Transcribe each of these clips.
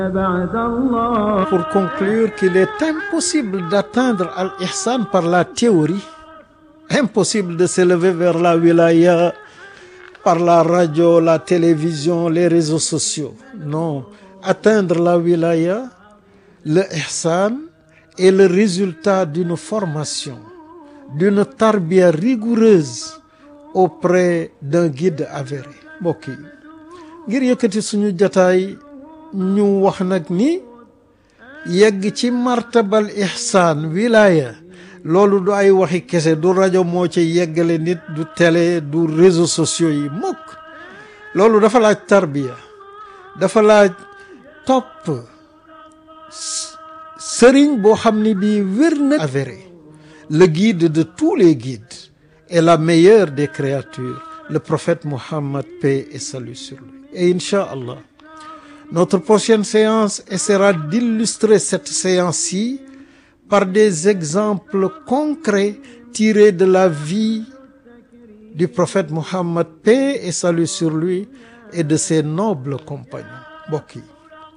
Pour conclure qu'il est impossible d'atteindre Al-Ihsan par la théorie, impossible de s'élever vers la wilaya par la radio, la télévision, les réseaux sociaux. Non, atteindre la wilaya, le ihsan est le résultat d'une formation, d'une tarbiya rigoureuse auprès d'un guide avéré. mbokk yi ngir yëkkati suñu jataay ñu wax nag ni yegg ci martabal ihsan wilaya loolu du ay waxi kese du rajo moo ci yeggale nit du télé du réseaux sociaux yi mukk loolu dafa laaj tarbiya dafa laaj topp sëriñ boo xam ni bii wér na avéré le guide de tous les guides et la meilleure des créatures le prophète Mohammed paix et salut sur lui et Inch'Allah notre prochaine séance essaiera d'illustrer cette séance-ci par des exemples concrets tirés de la vie du prophète Mohammed paix et salut sur lui et de ses nobles compagnons mbokk yi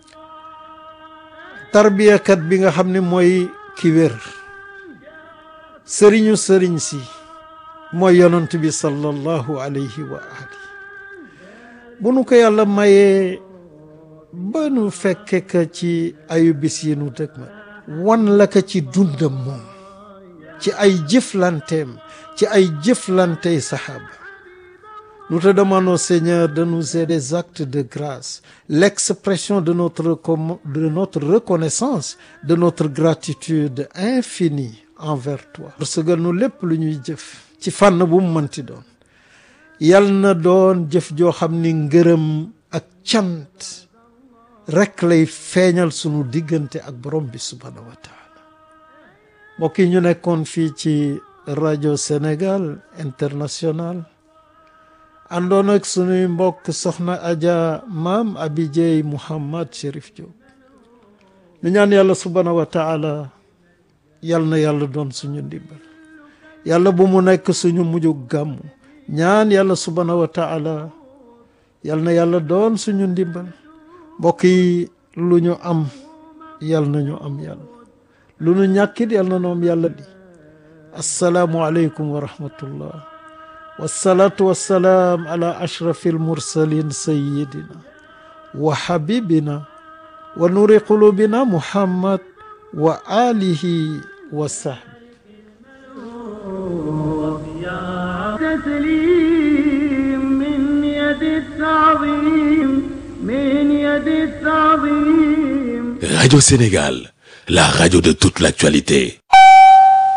tarbiyakat bi nga xam ne mooy ki wér sëriñu sëriñ si mooy yonent bi sallallahu alayhi wa ali bu nu ko yàlla mayee ba nu fekke ka ci ayu bis yi nu dëg ma wan la ka ci dundam moom ci ay jëflanteem ci ay jëflantey saxaaba nous te demandons Seigneur de nous aider des actes de grâce l'expression de notre de notre reconnaissance de notre gratitude infinie envers toi parce que nu lépp lu ñuy jëf ci fànn bu mu mënti doon yal na doon jëf joo xam ni ngërëm ak cant rek lay feeñal sunu diggante ak borom bi subhaanahu wa taala mbokk yi ñu nekkoon fii ci rajo Sénégal international àndoon ak sunuy mbokk soxna Adja maam Abidjey Mouhamad Chérif Diop ñu ñaan yàlla subhaanahu wa taala yal na yàlla doon suñu ndimbal yàlla bu mu nekk suñu mujj gàmmu ñaan yàlla subhaanahu wa taala yal na yàlla doon suñu ndimbal mbokk yi lu ñu am yal na ñu am yàlla lu ñu ñàkkit yal na ñu am yàlla di assalaamu aleykum wa rahmatullah wassalaatu wassalaam ala ashrafi almursalin sayidina wa habibina wa nuri qulubina muhammad wa alihi wa sahbi تسليم من يد التعظيم من يد التعظيم Radio Sénégal, la radio de toute l'actualité.